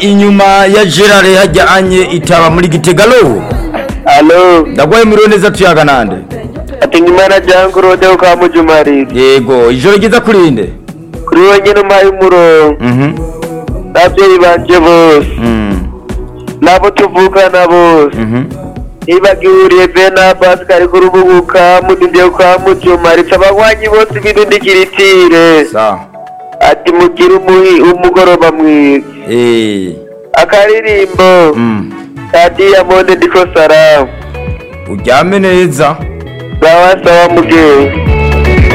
inyuma ya gerard hajyanye itaba muri gitegalo alo ndagwaye muriwe neza tuyaga nande ati nyimana jangu rode ukamujumarira yego ijoro ryiza kurinde kuri we nyine umpaye umurongo Mhm. n'ababyeyi banje bose Mm. n'abo tuvukana bose Mhm. nibagihuriye bena pascal kuri ubu ukamudinde ukamujumaritse abanywanyi bose b'indundikiritire sawa ati mugire umuhi- umugoroba mwiza Eh. akaririmbo Mm. ka diyamonde ndiko salamu uryame neza sawa sawa mugenzi